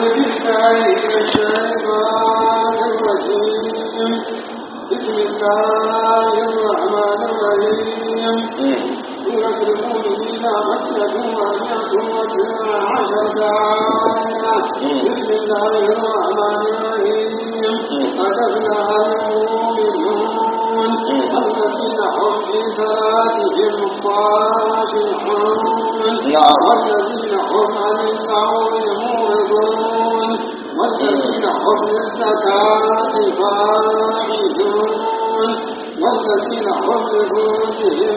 بالله من الشيطان الرجيم بسم الله الرحمن الرحيم سورة المؤمنين مكة ومئة وتسع عشرة آية بسم الله الرحمن الرحيم قد أفلح المؤمنون الذين هم في صلاتهم خاشعون والذين هم عن اللغو معرضون والذين هم للزكاة فاعلون والذين هم لفروجهم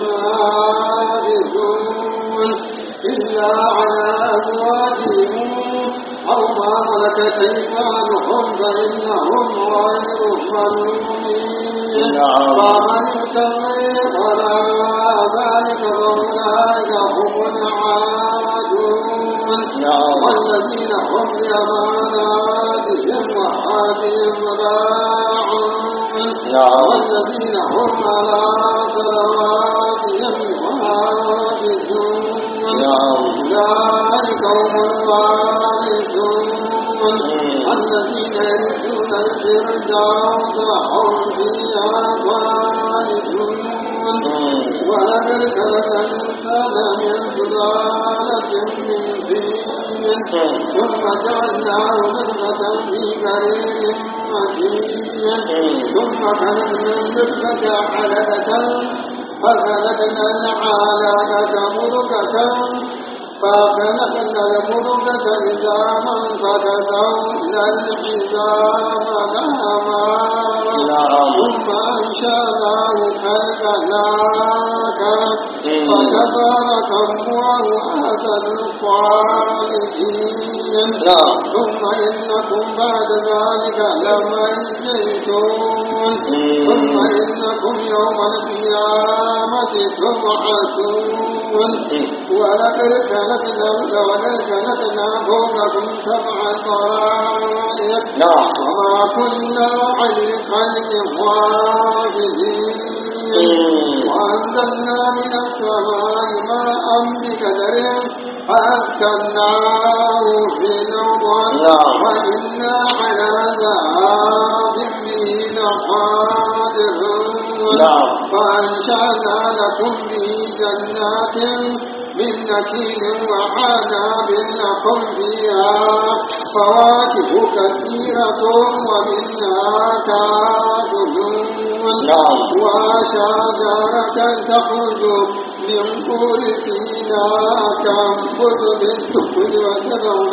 حافظون إلا على أزواجهم أو ما ملكت أيمانهم فإنهم غير ملومين فمن ابتغي وراء ذلك فأولئك هم العادون والذين هم لأماناتهم وعهدهم راعون والذين هم على صلواتهم يحافظون أولئك هم الوارثون الذين يرثون الفردوس هم فيها خالدون ولقد خلقنا الإنسان من سلالة من طين ثم جعلناه نطفة في قرير مكين ثم خلقنا النطفة علقة فخلقنا العلقة مضغة فخلقنا المضغة عظاما فكسونا العظام لهما ثم أنشأناه خلقا آخر فتبارك الله أحسن الخالقين ثم إنكم بعد ذلك لميتون ثم إنكم يوم القيامة تبعثون ولقد خلقنا ولقد خلقنا فوقكم سبع طرائق وما كنا عن الخلق غافلين وأنزلنا من السماء ماء بقدر فأسكناه في الأرض وإنا على ذهاب به لقادرون فأنشأنا لكم به جنات من نخيل وعناب لكم فيها فواكه كثيرة ومنها تأكلون وشجرة تخرج من طور سيناء تنبت بالسكر وسبع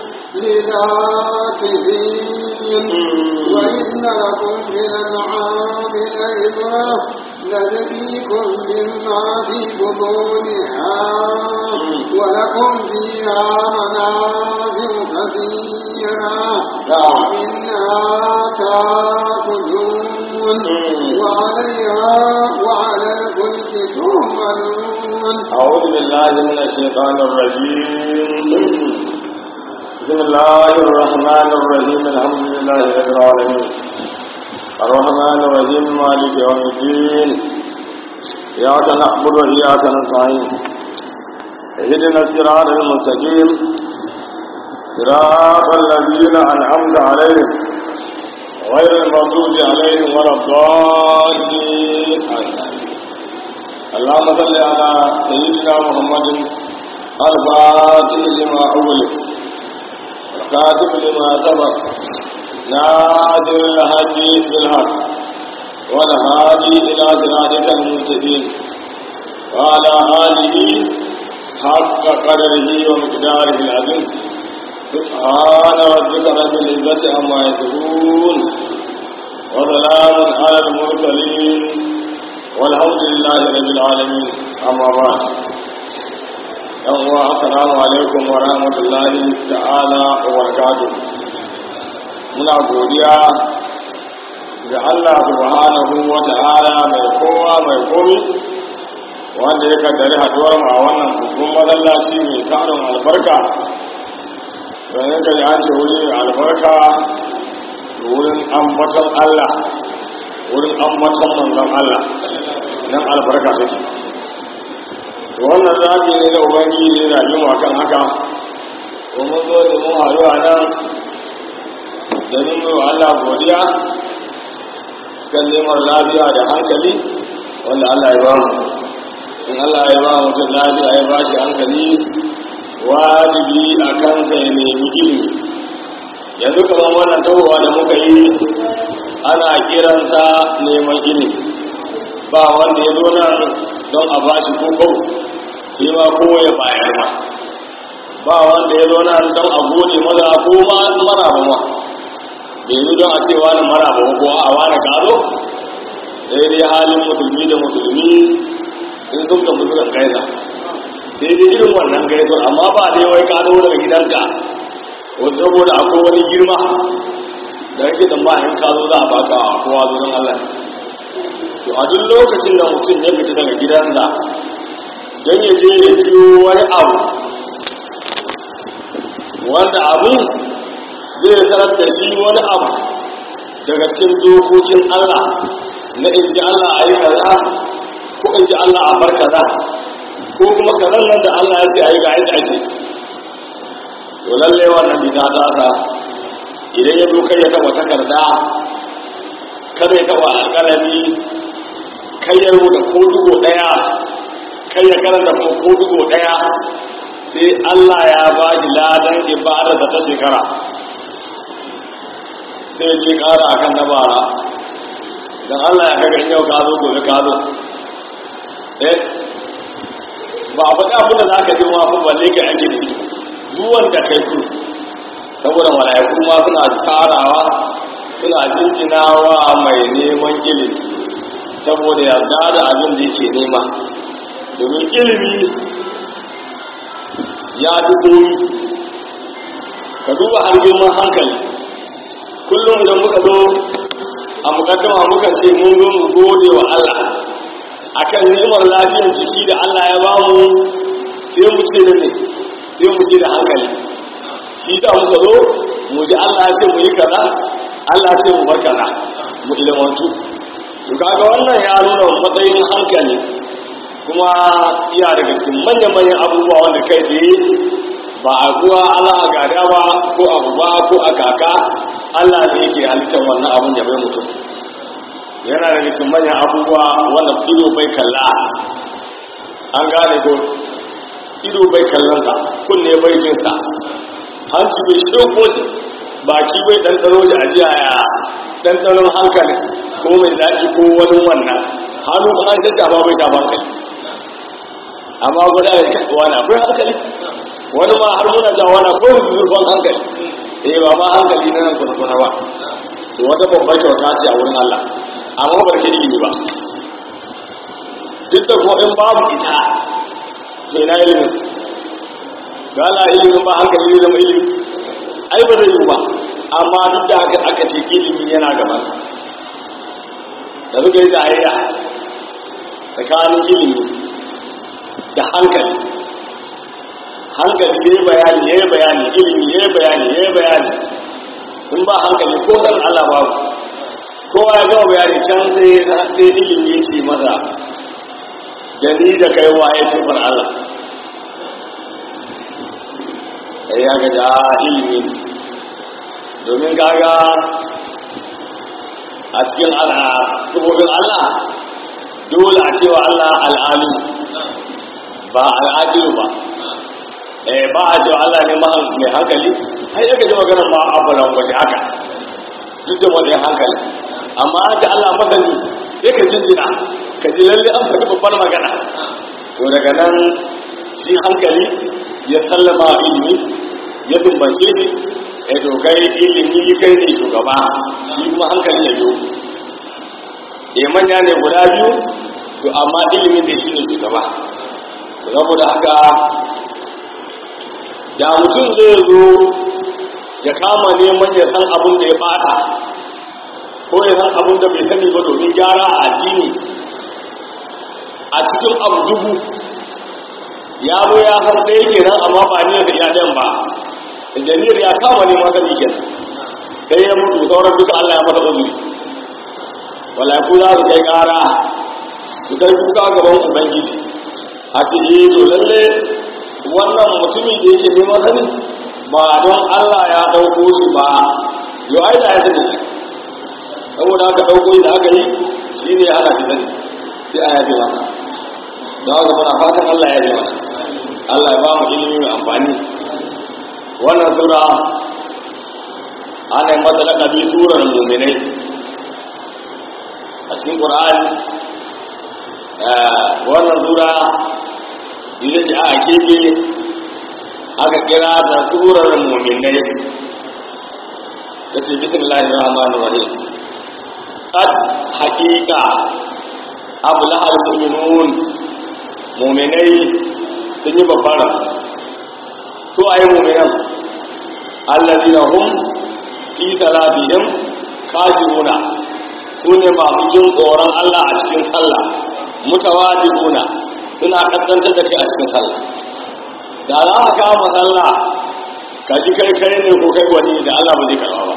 للآكلين وإن لكم في الأنعام لعبرة نجزيكم مما في بطونها ولكم فيها منافع كثيرة ومنها تأكلون وعليها وعلى الفلك تهملون أعوذ بالله من الشيطان الرجيم بسم الله الرحمن الرحيم الحمد لله رب العالمين الرحمن الرحيم مالك يوم الدين إياك نعبد وإياك نستعين اهدنا الصراط المستقيم صراط الذين أنعمت عليهم غير المغضوب عليهم ولا الضالين اللهم صل على سيدنا محمد الفاتح لما أغلق الكاتب لما سبق ناصر الهدي بالحق والهادي إلى صراطك المستقيم وعلى آله حق قدره ومقداره العظيم سبحان ربك رب العزة عما يصفون وسلام على المرسلين والحمد لله رب العالمين أما بعد يوم السلام عليكم ورحمة الله تعالى وبركاته muna godiya ga Allah subhanahu wa ta'ala mai kowa mai komi wanda ya kaddari haduwar mu a wannan babban masallaci mai tarin albarka don yanka ji an ce wuri mai albarka wurin ambaton Allah wurin ambaton manzon Allah nan albarka take to wannan zaɓi ne da ubangiji ne da mu akan haka domin zo da mun haɗu a nan domin mai wa Allah godiya kan neman lafiya da hankali wanda Allah ya ba mu in Allah ya ba mutum lafiya ya ba shi hankali wajibi a kansa ya nemi ilimi yanzu kamar wannan tahowa da muka yi ana kiransa neman ilimi ba wanda ya zo nan don a ba shi koko shi ma ko ya bayar ma ba wanda ya zo nan don a gode maza ko ma mara ba ma bai yi don a ce wani mara ba ko a wani karo sai dai halin musulmi da musulmi in sun ga musulun gaisa sai dai irin wannan gaisuwar amma ba dai wai ka zo daga gidanka wasu saboda akwai wani girma da yake da ma'ayin ka zo za a baka kowa zuwan Allah to a duk lokacin da mutum ya fita daga gidansa don ya je ya jiyo wani abu wanda abin zai tarar da shi wani abu daga cikin dokokin Allah na in ji Allah a yi kaza ko in ji Allah a bar kaza ko kuma kazan nan da Allah ya ce a yi ga yadda ake to lallai wannan bita ta ta idan ya kai ya taba takarda kada ya taba alƙalami kai ya rubuta ko dugo ɗaya kai ya karanta ko ko dugo ɗaya sai Allah ya ba shi ladan ibada da ta shekara sai ya ce ƙara akan na bara don Allah ya kaga yau ka zo gobe ka zo eh ba a faɗi abin da za ka ji ma fa balle ka yanke da shi duwan da kai ku saboda mala'iku ma suna tarawa suna jinjinawa mai neman ilimi saboda yarda da abin da yake nema domin ilimi ya fi koyi ka duba har girman hankali kullum idan muka zo a mukaddama muka ce mun zo mu gode wa Allah akan ni'imar lafiyar jiki da Allah ya bamu sai mu ce da ne sai mu ce da hankali shi da muka zo mu ji Allah ya ce mu yi kaza Allah ya ce mu bar kaza mu ilmantu to kaga wannan ya nuna matsayin hankali kuma iya daga cikin manya-manyan abubuwa wanda kai tsaye ba a kuwa Allah a gada ba ko abu ba ko a kaka Allah ne yake halittar wannan abin ya bai mutum yana daga cikin manyan abubuwa wanda ido bai kalla an gane ko ido bai kallonsa kunne bai jinsa hanci bai shirko shi baki bai ɗanɗano shi a jiya ya ɗanɗanon hankali ko mai daɗi ko wani wannan hannu kuma an shafa bai shafa hankali amma gwada da kaɗuwa na akwai hankali wani ma har muna jawa na ko zurfan hankali eh ba ma hankali na nan kuna ba to wata babbar kyauta ce a wurin Allah amma ba ke ilimi ba duk da kuma in babu ita to ina ilimin ga Allah ilimin ba hankali ne zama ilimi ai ba zai yi ba amma duk da haka aka ce ilimi yana gaban da suka yi jayayya tsakanin ilimi da hankali hankali ya yi bayani ya yi bayani ilimi ya yi bayani ya yi bayani in ba hankali ko dan Allah babu kowa ya gama bayani can sai sai ilimi ya ce masa da ni da kai wa ya ce far Allah sai ya ga da ilimi domin kaga a cikin al'adubobin Allah dole a cewa Allah al'alu ba al'adilu ba eh ba a cewa Allah ne mai hankali ai yake ji maganar ma abulan waje haka duk da wani hankali amma an ce Allah masani sai ka jinjina ka ji lalle an faɗi babbar magana to daga nan shi hankali ya sallama ilimi ya tumbance shi ya to kai ilimi kai ne shugaba shi kuma hankali ya biyo eh manya ne guda biyu to amma ilimi da shi ne shugaba saboda haka da mutum zai zo ya kama neman ya san abin da ya bata ko ya san abin da bai sani ba domin gyara a addini a cikin abu dubu ya zo ya san ɗaya kenan amma ba ne da iya ɗan ba injiniyar ya kama neman sani kenan sai ya mutu sauran duka Allah ya masa uzuri walaiku za su kai ƙara su kai kuka gaban ubangiji a ce eh to lalle wannan mutumin da yake neman sani ba don Allah ya ɗauko shi ba yau ai da ya sani saboda haka ɗauko da aka yi shi ne ana fi sani sai a yafe masa don haka muna fatan Allah ya yafe mana Allah ya ba mu ilimi mai amfani wannan sura ana yi mata laƙabi surar muminai a cikin ƙur'ani wannan sura ita ce aka kebe aka kira ta surar muminai ta ce bismillahir rahmanir rahim qad haqiqa ablahal mu'minun mu'minai sun yi babbar to ayi mu'minan alladhina hum fi salatihim khashiruna sune masu jin tsoron Allah a cikin sallah mutawajibuna suna kaskantar da kai a cikin sallah da za ka kama sallah ka ji kai kai ne ko kai wani da Allah ba zai karba ba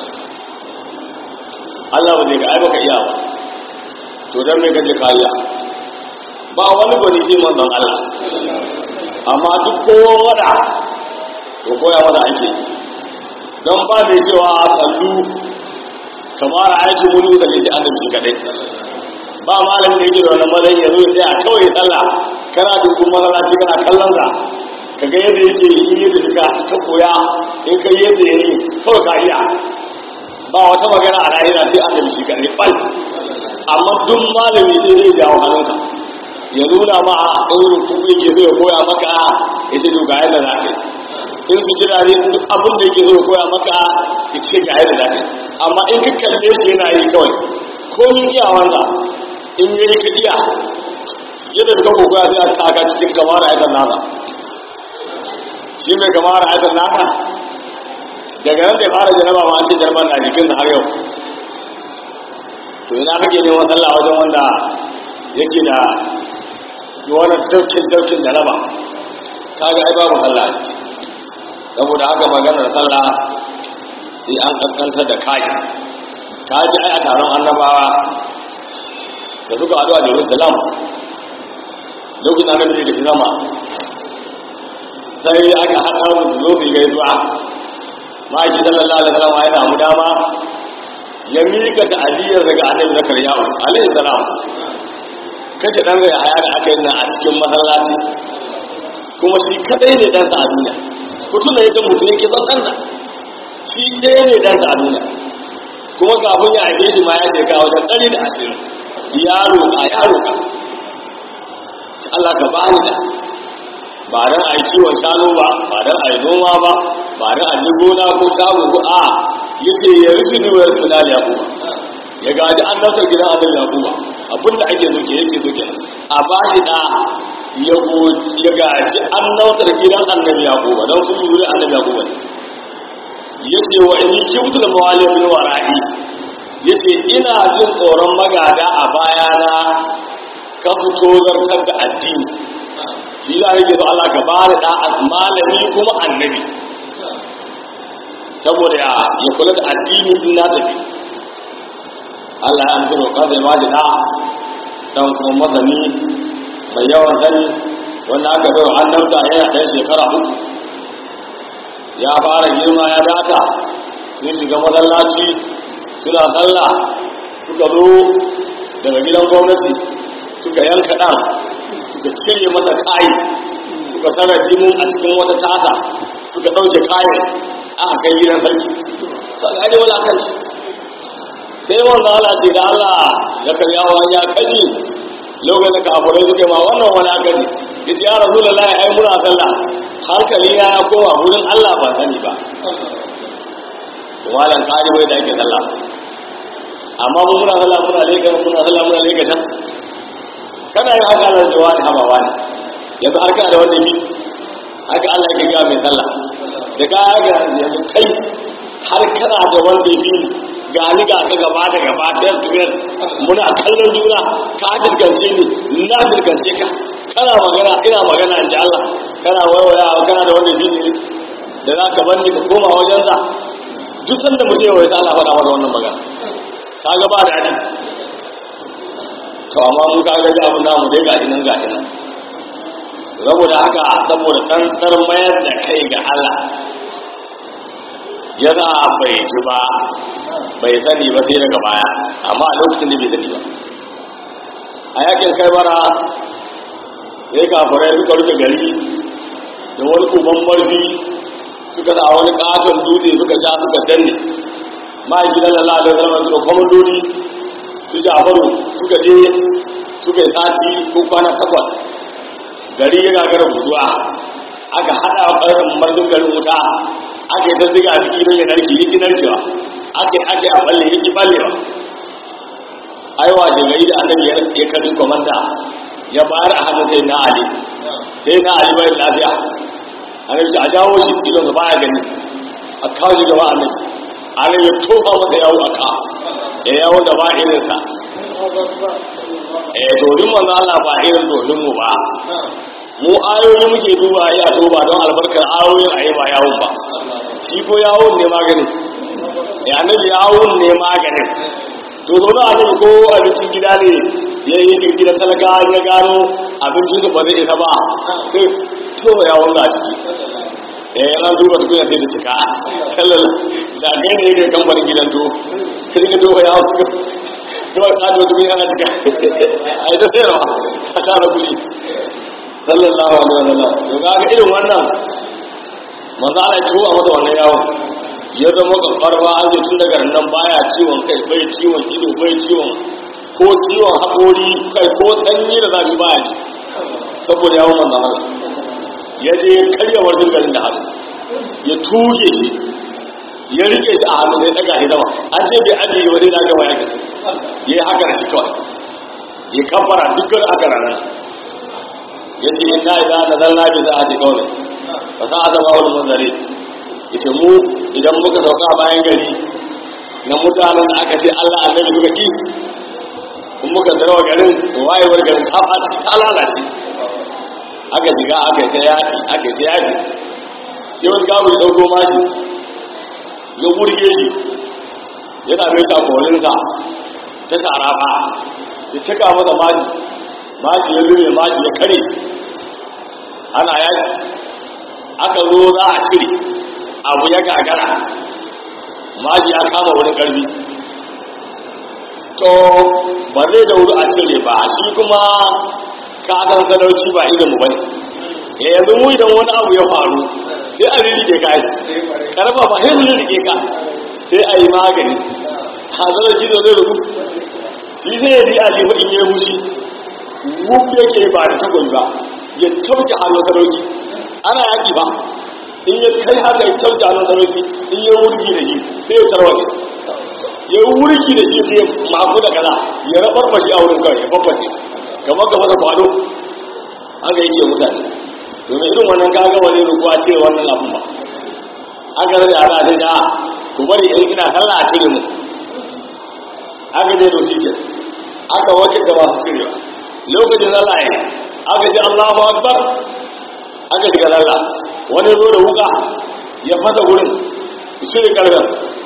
Allah ba zai ga ai baka iya ba to dan me kaje ka iya ba wani gwani sai manzon Allah amma duk kowa wada to koya mana ake don ba mai cewa sallu kamar aiki mulu da liji annabi kadai ba malamin da yake da wannan mazan ya zo ya kawai sallah kana dukkan masallaci kana kallon sa kaga yadda yake yi yadda duka ta koya in kai yadda ya yi kawai ka iya ba wata magana a lahira sai annabi shi kadai bal amma duk malami sai zai jawo hannunka ya nuna ma a ɗaurin kuma yake zo ya koya maka ya ce to ga yadda za ka yi in su jira ne duk abin da yake zo ya koya maka ya ce ga yadda za ka yi amma in ka kalle shi yana yi kawai komin iya wanda in ya yi ka iya yadda da kanku koya sai a taka cikin kamar ayatar nasa shi mai kamar ayatar nasa daga nan da ya fara jaraba ma an ce jarabar na jikin har yau to ina kake neman sallah wajen wanda yake da wani daukin daukin da raba kaga ai babu sallah a ciki saboda haka maganar sallah sai an kankanta da kai ka ji ai a taron annabawa da suka haɗu a jerusalem lokacin annabi da sama sai aka haɗa su zo su yi gaisuwa ma'aiki sallallahu alaihi wasallam ya samu dama ya mika ta aliyar daga annabi zakariya alaihi salam kashe dan zai haya da aka yi nan a cikin masallaci kuma shi kadai ne dan a duniya mutum da yadda mutum yake son ɗansa shi ɗaya ne dan a duniya kuma kafin ya aike shi ma ya shekara wajen ɗari da ashirin ya roƙa ya roƙa Allah ka bani da ba dan a yi kiwon shanu ba ba dan a yi noma ba ba dan a ji gona ko shago ko a yace ya rufe ni wa yasu na yakuba ya gaji an nautar gidan annabi yakuba abin da ake so ke yake so kenan a ba shi da ya go ya gaji an nautar gidan annabi yakuba dan su yi annabi yakuba ne yace wa in kimtul mawali min wara'i yace ina jin tsoron magada a bayana ka su tozartar da addini shi za a so Allah ka bani da malami kuma annabi saboda ya kula da addini in na tafi Allah ya amsa roƙa zai ba shi da dan kuma masani mai yawan sani wanda aka bai wa annabta yana ɗan shekara uku ya fara girma ya data sun shiga masallaci suna sallah suka zo daga gidan gwamnati suka yanka ɗan suka cire masa kayi suka tsara jinin a cikin wata tata suka ɗauke kayan aka kai gidan sarki sai ga wala kan shi sai wanda Allah ce da Allah ya karya wa ya kaji lokacin da kafirai suke ma wannan wani akaji yace ya rasulullahi ai muna sallah hankali na ya koma wurin Allah ba sani ba malan kaji bai da ake sallah amma mun muna sallah muna leka muna sallah muna leka can kana yin haka Allah jawa ne haba wani yanzu har kana da wanda yi haka Allah yake ga mai sallah da ka ga yanzu kai har kana da wanda yi ga ni ga ka gaba da gaba ta yanzu muna kallon juna ka dirgance ni na dirgance ka kana magana ina magana in ji Allah kana waiwaya kana da wanda yi da za ka bani ka koma wajensa duk sanda mutum ya waita Allah faɗa masa wannan magana ka ga ba da adi to amma mu ka gaji abin namu dai gashi nan gashi nan saboda haka saboda tsantsar mayar da kai ga Allah ya za a bai ci ba bai sani ba sai daga baya amma a lokacin da bai sani ba a yakin kai bara sai kafirai suka rufe gari da wani uban marfi suka sa wani katon dutse suka ja suka danne ma'aiki na lalata zama suka kwamandoni su jafaru suka je suka yi sati ko kwana takwas gari ya gagara guduwa aka haɗa ƙarfin marfin garin wuta aka yi ta ziga jiki don ya narke yi narkewa aka yi ake a balle yi ballewa aiwa shi gari da annabi ya karbi komanda ya bayar a hannun sai na ali sai na ali bai lafiya annabi a jawo shi idon sa baya gani a kawo shi gaba annabi annabi ya tofa masa yawo a ka ya yawo da ba irinsa eh domin manzo Allah ba irin domin mu ba mu ayoyi muke duba ya to ba don albarkar ayoyin ayi ba yawon ba shi ko yawon ne maganin ya annabi yawon ne maganin to zo na annabi ko abincin gida ne ya yi shi gidan talaka ya gano abincin su ba zai isa ba sai to yawon ga ciki eh an duba tukunya sai da cika kallal da gane ne kamfanin gidan to sai ka duba yawon to ka duba tukunya na cika ai da sai rawa a tara kuɗi sallallahu alaihi wa sallam to ga irin wannan manzo Allah ya tuwa masa wannan yawon ya zama karfarwa an tun daga nan baya ciwon kai bai ciwon ido bai ciwon ko ciwon haƙori kai ko sanyi da zafi baya ji saboda yawon manzo Allah ya je ya karya wajen garin da hannu ya tuge shi ya rike shi a hannu sai daga shi sama an ce bai ajiye ba sai da gaba ya gani ya yi haka da shi kawai ya kafara dukkan aka ranar ya ce in na idan da zan labi za a ce kawai ba sa a zama wani manzare ya ce mu idan muka sauka a bayan gari na mutanen da aka ce allah annabi suka ki in muka zarawa garin wayewar garin ta ɓaci ta lalace aka jiga aka yi ta yaƙi aka yi ta yaƙi yawan gabu ya ɗauko mashi ya burge shi ya dame shi a kolinsa ta sharafa ya cika masa mashi mashi ya lure mashi ya kare ana yaƙi aka zo za a shiri abu ya gagara mashi ya kama wurin ƙarfi to ba zai da wuri a cire ba shi kuma ka san sadauci ba irin mu bane eh yanzu mu idan wani abu ya faru sai a ririke ka yi karfa ba sai mu ririke ka sai a yi magani hazarar shi da zai rubu shi zai yi a limu in yi mushi wuk yake ba da tagon ba ya cauke hannun sadauki ana yaki ba in ya kai haka ya cauke hannun sadauki in ya wurgi da shi sai ya tarwale ya wurgi da shi sai ya maku da kaza ya rabar mashi a wurin kawai ya babbace kamar gaba da kwado haka yake mutane domin irin wannan kaga wani rukuwa ce wannan abun ba aka rage ana ta ja ku bari in ina sallah a cire mu aka ne doki ke aka wace da masu cirewa lokacin sallah ya aka ji Allahu akbar aka shiga sallah wani zo da wuka ya fasa gurin cire kargan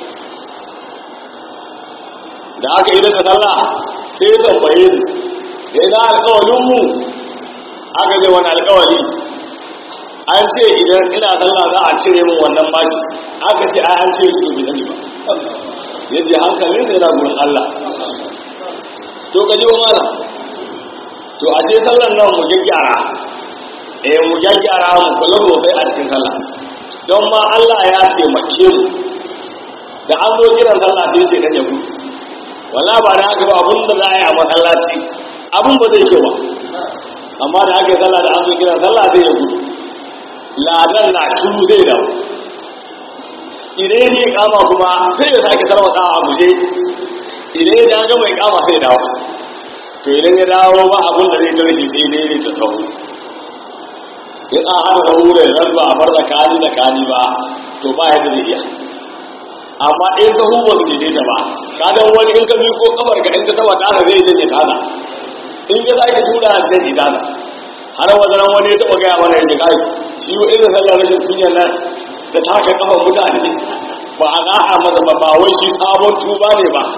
da aka yi da sallah sai ya tambaye su da ina alkawalinmu aka ce wani alkawali an ce idan ina sallah za a cire min wannan bashi aka ce ai an ce su bai sani ba ya ce hankalin sai na gurin Allah to ka ji wa mala to a ce sallan nan mu gyaggyara eh mu gyaggyara mu kula sosai a cikin sallah don ma Allah ya taimake mu da an zo kiran sallah sai sai kan ya gudu wala ba da haka ba abin da za a yi a masallaci abin ba zai kyau ba amma da aka yi sallah da an zo kiran sallah zai ya gudu ladan na shiru zai dawo idan ya kama kuma sai ya sake sarwata a guje idan ya ga mai kama sai dawo to idan ya dawo ba abin da zai tare shi sai dai ne ta sahu in an haɗa da wurin ran ba a bar da kani da kani ba to ba yadda zai iya amma in ka hu ba su daidaita ba ka dan wani in ka bi ko kamar ka in ta taba tana zai janye tana in ya zaki tura zai yi tana har wajen wani ya taba gaya mana ya ce kai shi wa irin sallar rashin kunyar nan da taka kafan mutane ba a na'a masa ba ba wai shi sabon tuba ne ba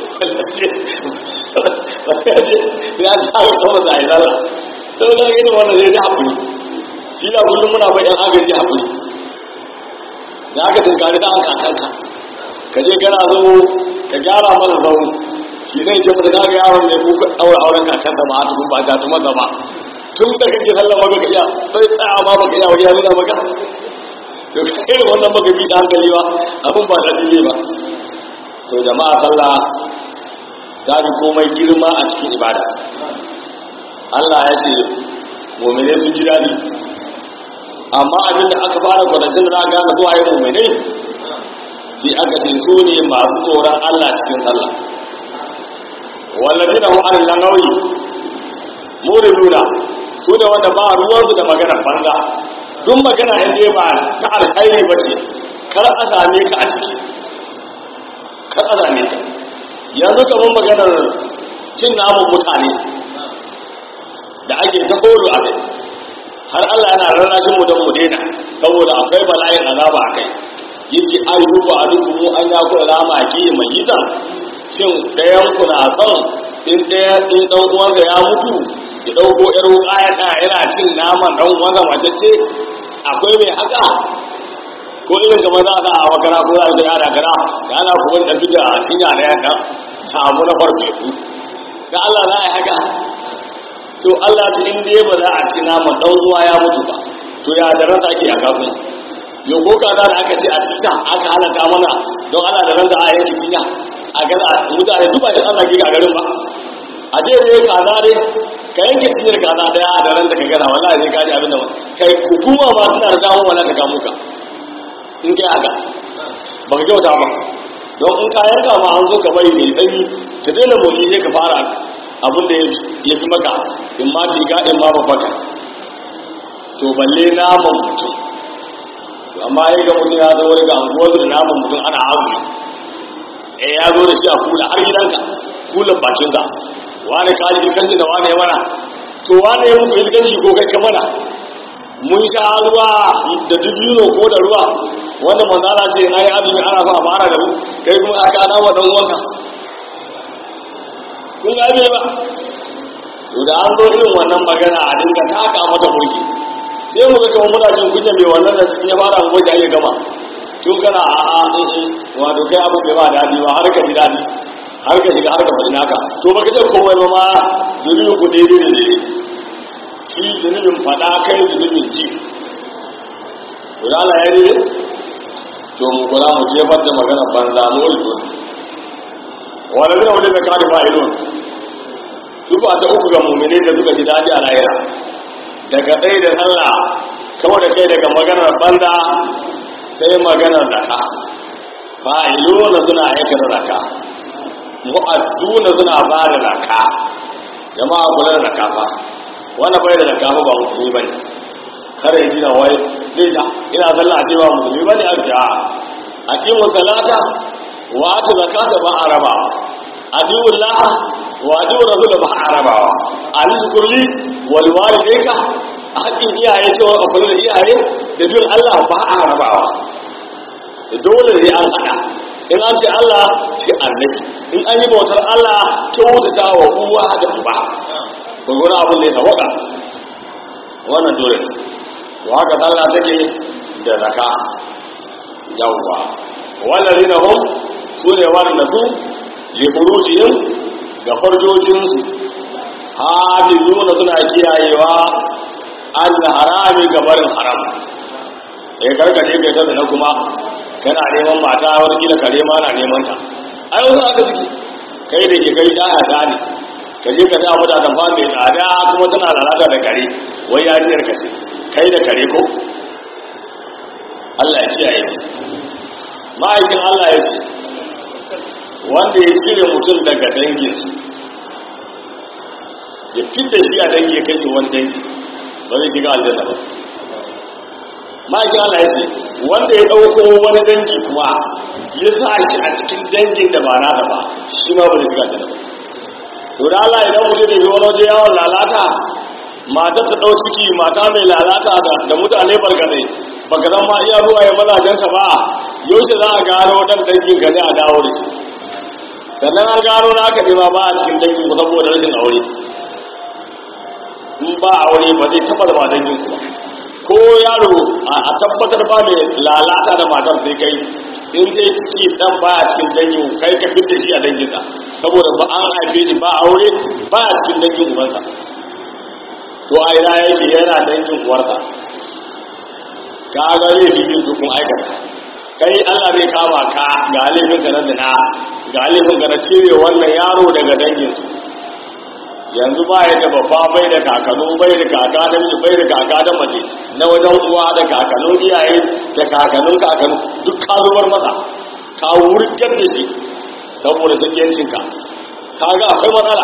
ya taka kafan da a yi sallah sau da irin wanda zai ji haƙuri shi da kullum muna bai yan agaji haƙuri da aka tunkari da kakanka ka je kana zo ka gyara mana zau shi zai ce mata kaga yaron ne ko daura auren kakan da ba a tukun ba ga tuma ba tun da kake sallah maka ka iya sai tsaya ma baka iya wani ya nuna maka to kai wannan baka bi da hankali ba abin ba da ne ba to jama'a sallah ta bi komai girma a cikin ibada Allah ya ce mu'mine sun ji daɗi amma abinda aka fara kwanancin da na gane zuwa yin mu'mine sai aka ce su ne masu tsoron Allah cikin sallah wallazi da hu'an lanawi muriduna su ne wanda ba ruwansu da magana banza duk magana in dai ba ta alkhairi ba ce kar a same ka a ciki kar a same ka yanzu kamar maganar cin namun mutane da ake ta koro a kai har Allah yana rarrashin mu don mu daina saboda akwai bala'in azaba a kai yace ai rubu a duk mu an ya kula rama ki mai yita shin ɗayan ku na son in ɗaya in ɗan uwansa ya mutu ya ɗauko ƴar wuƙa ya ɗaya yana cin naman ɗan uwansa macece akwai mai haka ko irin kamar za a a makara ko za a jira da kara da ana kuma da fita a cinya na yanka samu na farfe su da Allah za a yi haka to Allah ta in dai ba za a ci naman ɗan uwa ya mutu ba to ya da ranta ake yaka kuma yau ko kaza da aka ce a cikin aka halatta mana don ana da ranta a yanki cinya a gaza mutane duba da Allah ke a garin ba a ce ne kaza ne ka yanke cinyar kaza daya da ranta ka gana wallahi zai kaji abin da ba kai hukuma ma suna da dawo wala ta kamo ka in kai haka ba ka kyauta ba don in ka yanka ma an zo ka bari mai tsanyi ka daina motsi ne ka fara abin da ya fi maka in ma diga in ma babbaka to balle naman mutum amma ya ga mutum ya zo wani ga anguwar da naman mutum ana azumi eh ya zo da shi a kula har gidanka kulan bakinka wani ka ji kanji da wani ya mana to wani ya muku ilganci ko kai ka mana mun sha ruwa da dubino ko da ruwa wanda manzala ce na yi azumi ana so a fara da mu kai kuma aka ana wa dan uwanka kun ga ne ba to da an zo irin wannan magana a dinga taka mata mulki sai mu ga kamar muna jin kunya mai wannan da cikin ya fara mu wajen ya gama tun kana a a wato kai abu bai ba daɗi ba har ka ji daɗi har ka shiga har ka faɗi naka to baka ce komai ba ma zunubin ku daidai da daidai shi zunubin faɗa kai zunubin ji to da Allah ya daidai to mu kula mu jefar da magana banza mu ulku wala ne wani da kadi fa'ilun su ba ta uku ga mu'minin da suka ji daɗi a lahira daga ɗaya da sallah kawai da kai daga maganar banza sai maganar raka fa'iluna suna aikata raka mu'adduna suna ba da raka jama'a kula da raka fa wanda bai da raka fa ba musulmi bane kada yi na wai zai ta ina sallah a cewa musulmi bane a ce a aqimu salata wa atu zakata ba a rabawa adiwu la wa adiwu rasul ba a rabawa alizu kulli wal walidayka haƙƙin iyaye cewa a kula da iyaye da bin Allah ba a rabawa dole ne an haɗa in an ce Allah ce annabi in an yi bautar Allah kyautata wa uwa da uba gwagwara abin da ya tawaka wannan dole ne to haka sallah take da zaka yawwa wannan rina hum su ne wanda su liburujiyar ga farjojinsu hafizuna suna kiyayewa an harami gabarin haram ya karkace kai ta na kuma kana neman mata wani gina kare ma na neman ta ai wasu aka suke kai da ke kai ɗaya ta ne ka je ka ta abu da tamfa mai tsada kuma tana lalata da kare wai yariyar ka ce kai da kare ko Allah ya kiyaye ma'aikin Allah ya ce wanda ya cire mutum daga dangin ya fita shi a dangi ya kashe wani dangi ba zai shiga aljanna ba ma'aikin Allah ya ce wanda ya ɗauko wani dangi kuma ya sa shi a cikin dangin da ba na da ba shi ma ba zai shiga aljanna ba to da Allah idan mutum da wani waje yawon lalata mata ta ɗau ciki mata mai lalata da mutane barkatai baka zan ma iya zuwa ya mazajensa ba yaushe za a gano ɗan dangin ka ne a dawo da shi sannan an gano na aka nema ba a cikin dangin ku saboda rashin aure in ba aure ba zai taɓa zama dangin ku ba ko yaro a tabbatar ba mai lalata da matar sai kai in zai ciki dan baya cikin dangin kai ka fitta shi a danginsa saboda ba an haife shi ba aure baya cikin dangin ubansa to a ina yake yana dangin uwarsa ka ga laifi bin su kun aikata kai Allah zai kama ka ga laifin ka na zina ga laifin ka na cire wannan yaro daga dangin su yanzu ba ya da babba bai da kakanu bai da kaka da miji bai da kaka da mace na wajen uwa da kakanun iyaye da kakanun kakanu duk ka zubar masa ka wurgar da shi saboda sakiyancinka ka ga akwai matsala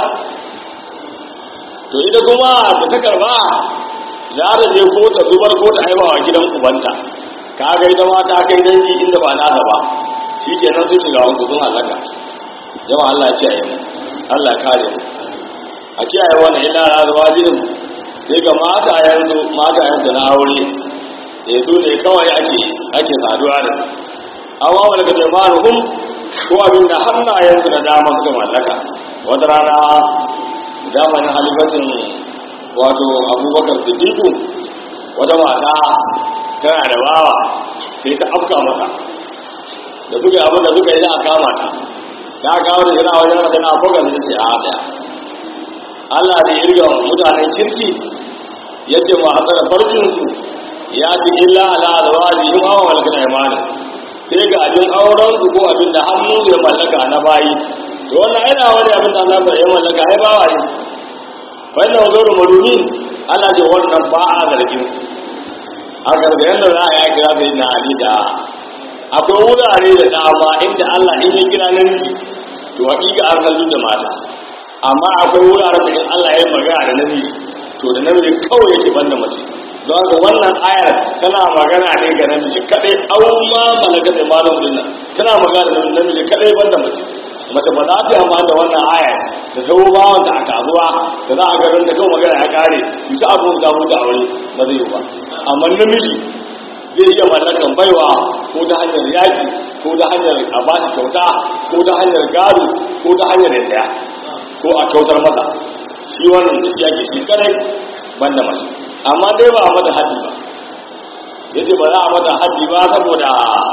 to ita kuma da ta karba za ta je ko ta zubar ko ta haifa wa gidan ubanta ka ga ita ma ta kai dangi inda ba nasa ba shi ke nan sun shiga wani gudun halaka jama'a Allah ya kiyaye mu Allah ya kare mu a kiyaye wannan ina razuwa jirin sai ga mata yanzu mata yanzu na aure da su ne kawai ake ake saduwa da amma wani ka jama'a hun ko abin da hannayensu da dama suka mallaka wata rana zamanin halifatin wato abubakar siddiqu wata mata tana da bawa sai ta afka mata da suka yi abin da suka yi za a kama ta ta kawo da jira wajen mata na abokan da ce a daya Allah da irga mutanen kirki ya ce ma hatsara farkinsu ya ce illa ala alwaji yin hawa malakar imanin sai ga abin aurensu ko abin da hannu ya mallaka na bayi to wannan yana wani abin da Allah ya mallaka ai bawa ne wannan wazo maruni Allah ce wannan ba a zargin a gargayen da za a yaki za yi na alita akwai wurare da dama inda Allah in ya kira namiji to hakika an kallu da mata amma akwai wurare da in Allah ya magana da namiji to da namiji kawai yake banda mace don haka wannan ayar tana magana ne ga namiji kadai au ma malaka da malam dinna tana magana da namiji kadai banda mace mace ba za ta yi amma da wannan aya da zama bawan da aka zuwa da za a garin da kawai magana ya kare su ta abin da mutu aure ba zai yi ba amma namiji zai iya mallakan baiwa ko ta hanyar yaƙi ko ta hanyar a ba shi kyauta ko ta hanyar gado ko ta hanyar yadda ko a kyautar masa shi wannan da shi ake shi kare banda mace amma dai ba a mata haddi ba yace ba za a mata haddi ba saboda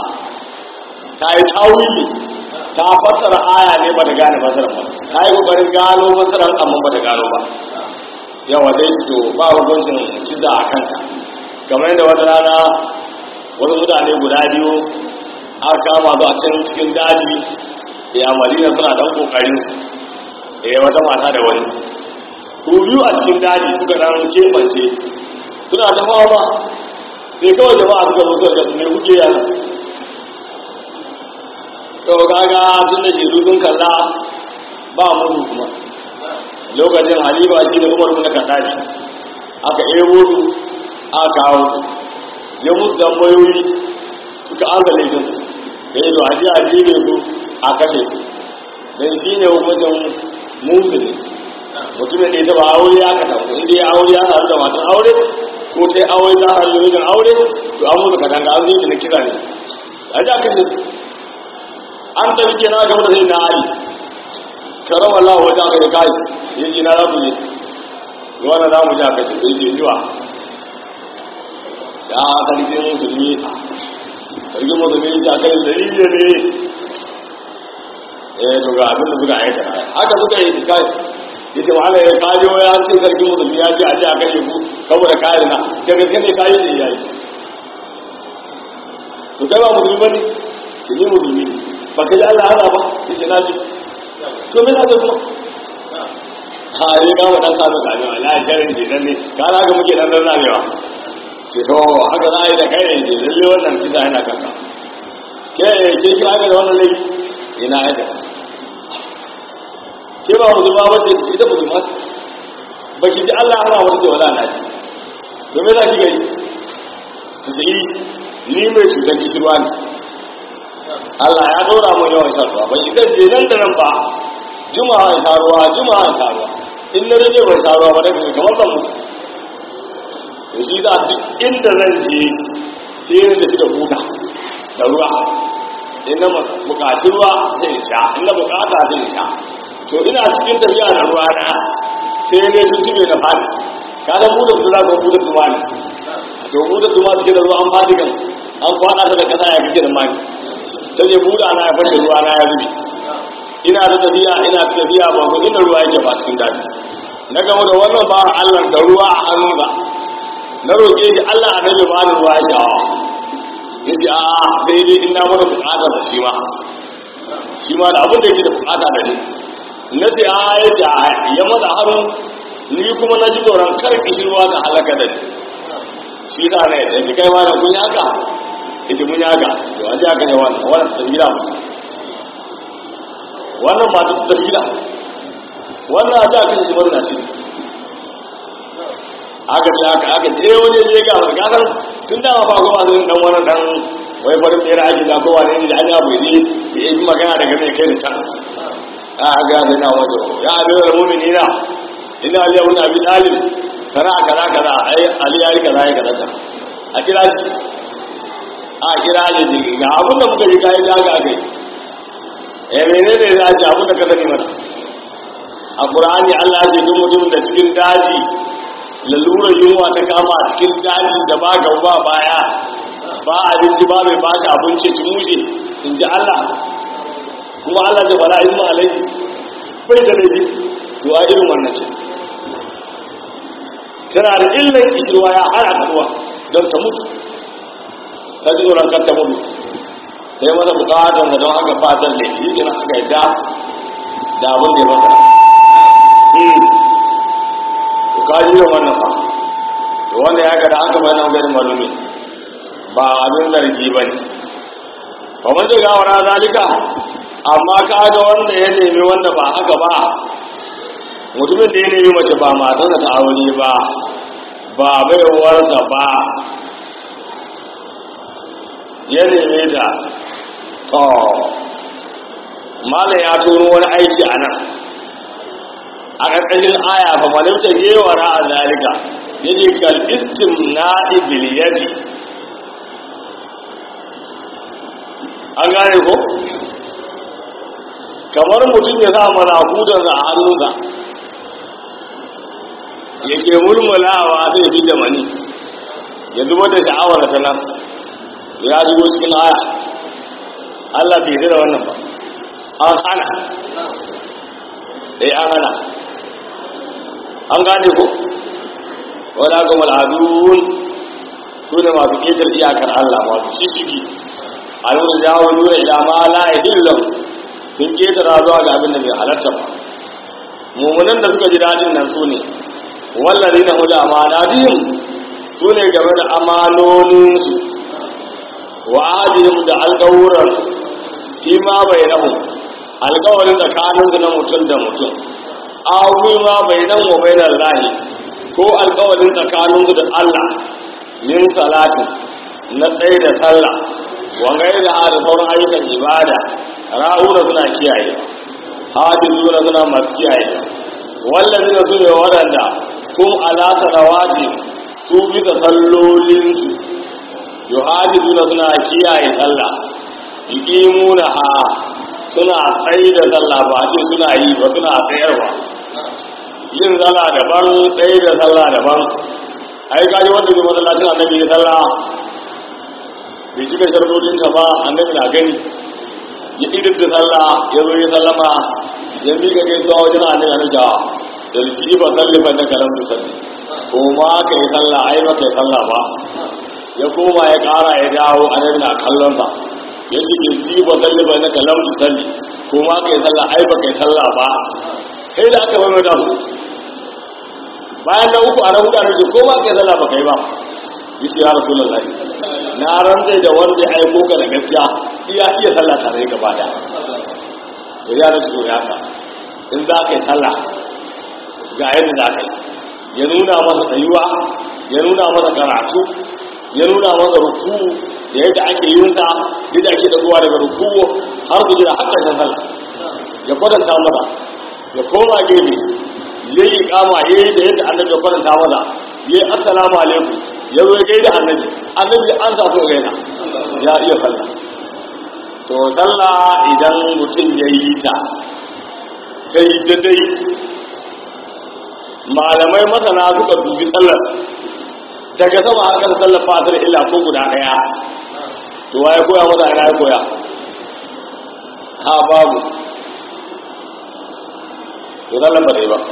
ta yi tawili ta fassara aya ne ba ta gane fassara ba ta yi kokarin gano fassarar amma ba ta gano ba yawa dai su to ba hukuncin ciza a kanta kamar yadda wata rana wasu mutane guda biyu aka kama su a can cikin daji ya madina suna dan kokarin su eh wata mata da wani su biyu a cikin daji suka dan kebance suna ta fama sai kawai jama'a suka zo suka ga me kuke yana to kaga tun da shaidu sun kalla ba musu kuma lokacin halifa shi ne umar bin kaddafi aka ebo su aka kawo su ya musu tambayoyi suka an ga laifin su da yi to aje a jere su a kashe su don shi ne hukuncin musulmi mutumin da ya taba aure ya ka tanku inda ya aure ya haɗu da matan aure ko ta aure ta haɗu da mijin aure to an musu katanga an zo na kira ne a ji a kashe su an tafi ke na gaba da zai na ali karama Allah wajen aka yi kai ya ji na rabu ne wani za mu ji aka ce sai ke yiwa ya sarkin musulmi sarkin musulmi ya ce a kai dalilin ne eh to ga abin da suka aikata haka suka yi kai ya ce ma'ala ya kaji wa ya ce sarkin musulmi ya ce a ce a kashe ku saboda kayan na da gaske ne kayi da iyayi to kai ba musulmi ba ne ki ne musulmi ne ba ka ji Allah hana ba ya ce na ji to me na kuma ha yi ga wadan sami kame wa la sharin ke dan ne ka na ga muke dan dan zamewa ce to haka za a yi da kai ne lalle wannan kisa yana kanka ke ke kira ga da wannan laifi ina aika ke ba musulma ba ce ita musulma ce ba ki ji Allah hana wata ce wala na ji domin za ki gari ta ce ni mai cutar kishirwa ne Allah ya dora mun yawan shan ruwa bai zan je nan da nan ba juma'a in sha ruwa juma'a in sha ruwa in na rage ban sha ruwa ba daga kamar ban mutu to shi za duk inda zan je sai yin tafi da buta da ruwa in na bukaci ruwa zai sha in na bukata zai sha to ina cikin tafiya da ruwa na sai ne sun tube da fadi ka da buɗe su za ka buɗe su ne to buɗe kuma suke da ruwa an faɗi kan an kwaɗa ta da kasa ya kake da mani ta ce buɗe ana ya fashe ruwa na ya zube ina ta tafiya ina ta tafiya ba ku inda ruwa yake ba cikin daji na gama da wannan ba Allah da ruwa a hannunsa na roƙe shi Allah a nabi ba da ruwa ya sha'awa ya ce a daidai in na mana bukata da shi ma shi ma da abin da yake da bukata da ni na ce a ya ce a ya mata hannu ni kuma na ji tsoron kar kishirwa da halaka da ni shi da ne da shi kai ma da kun yaka ya ce mun yaka to a ji aka ne wannan wannan ta gida wannan ba ta ta gida wannan a ji aka shi wannan shi aka ce aka aka je wani je ga wani kasar tun da ma ba ko ma zai dan wani dan wai farin tsere ake da kowa ne da an ya buji ya yi magana daga mai kai da can a ga da na wajo ya abu da mu'minina inna aliya ibn abi talib kana kaza kaza ai ali yayi kaza yayi kaza a kira shi a kira ne ji ga abun da muka yi kai da ga kai eh menene za a ce abun da ka sani mana a qur'ani Allah ya ce duk mutum da cikin daji lalurar yunwa ta kama a cikin daji da ba gaba baya ba abinci ba mai bashi abinci ci mushe in ji Allah kuma Allah da fara ilmu alai bai da laifi to a irin wannan ce tana da illan kishirwa ya hana ta ruwa don ta mutu ta ji tsoron kan ta mutu ta yi masa bukatar da don haka fatan da shi gina aka yadda da abin da ya masa to ka ji wannan fa to wanda ya gada aka bayan gani malumi ba abin zargi ba ne ba mun ji gawara zalika amma ka ga wanda ya nemi wanda ba haka ba mutumin da ya nemi mace ba matarsa ta aure ba ba baiwarsa ba ya neme ta to malam ya turo wani aiki a nan a ƙarƙashin aya fa malimta gewara a zalika ya ce kalbittin na ibiliyati an gane ko kamar mutum ya sa marakudansa a hannunsa ya ke mulmulawa zai fi da mani ya zubar da sha'awar ta nan ya shigo cikin aya Allah bai da wannan ba an hana eh an hana an gane ko wadda ga mal'adun su ne masu ƙetar iyakar Allah masu shishigi alwar jawo nuna ila ma la illam sun ƙetara zuwa ga abin da bai halarta ba mummunan da suka ji daɗin nan su ne wallazi na huda amanatihim su ne game da amanoninsu wa adihim da alƙawuran fi ma bai nahu alƙawarin tsakaninsu na mutum da mutum awi ma bai nan wa bai nan lahi ko alƙawarin tsakaninsu da Allah min salatin na tsaye da sallah wangai da da sauran ayyukan ibada ra'una suna kiyaye hajjuna suna masu kiyaye wallazi da su ne waɗanda kun alata da wace su bisa sallolinsu yuhajjuna suna kiyaye sallah yuqimuna ha suna tsaye da sallah ba ce suna yi ba suna tsayarwa yin sallah daban tsaye da sallah daban ai kaji wanda ne masallacin annabi ya sallah bai cika sharuɗinta ba annabi na gani ya idar da sallah ya zo ya sallama ya miƙa gaisuwa wajen annabi na jawa da liki ba sallifan da kalam da salli ko ma ka yi sallah ai ba ka yi sallah ba ya koma ya ƙara ya dawo annabi na kallon sa ya ce liki ba sallifan da kalam da salli ko ma ka yi sallah ai ba ka yi sallah ba kai da aka bai da hudu bayan da uku a na hudu a ce ko ma ka yi sallah ba ka yi ba yace ya rasulullahi na rantsai da wanda ya aiko ka da gaskiya iya iya sallah tare gaba da to ya rasu ya ka in za ka yi sallah ga yadda za ka yi ya nuna masa tsayuwa ya nuna masa karatu ya nuna masa ruku da yadda ake yin sa yadda ake dagowa daga ruku har su jira har ƙarshen sallah ya kwatanta masa ya koma gefe ya yi kama ya yi ta yadda annabi ya kwatanta masa ya yi assalamu alaikum ya zo ya gaida annabi annabi an sa so gaina ya iya sallah to sallah idan mutum ya yi ta ta yi daidai malamai masana suka dubi sallar daga sama har kasa sallar fatar illa ko guda daya to waye koya masa ina ya koya ha babu to sallar ba dai ba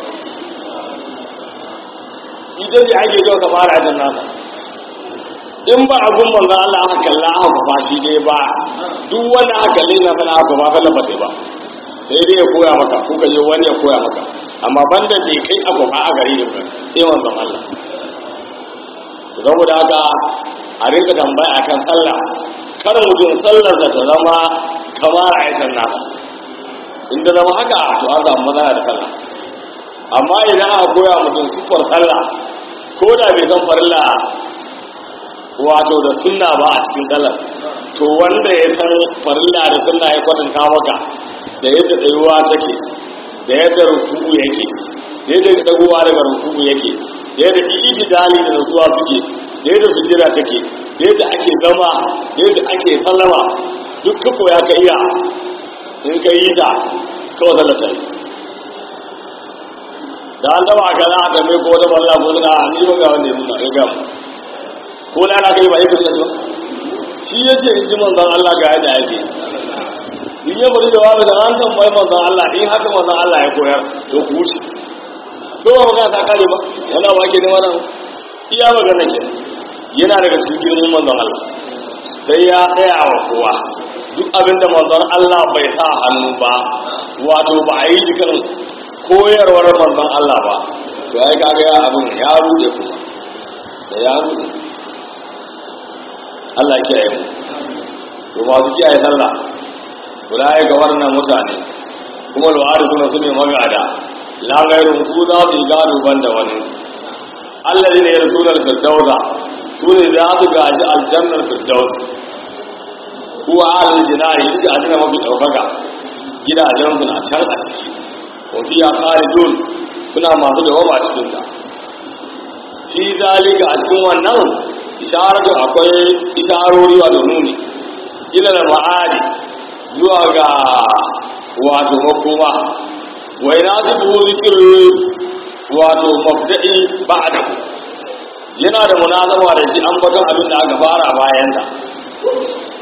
ita ce ake so ka fara ajin nasa in ba abun manzo Allah aka kalla aka ba shi dai ba duk wanda aka kalle na mana aka ba sallar ba dai ba sai dai ya koya maka ko ka je wani ya koya maka amma banda da kai abu ba a gare shi sai manzon Allah saboda haka a rinka tambaya akan sallah kar mutum sallar da ta zama kamar aikin nasa in da zama haka to an samu matsala da sallah amma idan aka koya mutum siffar sallah ko da bai san farilla wato da sunna ba a cikin sallar to wanda ya san farilla da sunna ya kwatanta maka da yadda tsayuwa take da yadda rukuku yake da yadda dagowa daga rukuku yake da yadda ijtihali da nutsuwa suke da yadda sujjada take da yadda ake zama da yadda ake sallama duk ka koya ka iya in ka yi ta kawai sallata yi da an taba ka za a kame ko wata balla ko suna a ni ga wanda ya nuna ya gamu ko na na kai ba yake da shi ba shi ya ce in ji manzon Allah ga yadda yake in ya bari da wani da an tambayi manzon Allah in haka manzon Allah ya koyar to ku wuce ko ba magana ta kare ba wannan ba ke ne wannan iya magana ke yana daga cikin girman manzon Allah sai ya tsaya wa kowa duk abinda manzon Allah bai sa hannu ba wato ba a yi shi kan koyarwar manzon Allah ba to ai kaga ya abin ya rude kuma da ya rude Allah ya kiyaye mu to ba su kiyaye sallah ulai ga wannan mutane kuma lu'adu suna su ne magada la gairu su za su yi gado banda wani allazi ne rasular firdausa su ne za su gaji aljannar firdaus kuwa alal jinari ita ce aljanna mafi ɗaukaka gidajen su na can a ciki wafiya khalidun suna masu dawama a cikin ta fi zalika a cikin wannan isharatu akwai isharori wato nuni ila da ma'adi zuwa ga wato makoma wai na zubu zikir wato mabda'i ba'da yana da munazama da shi an baton abin da aka fara bayan ta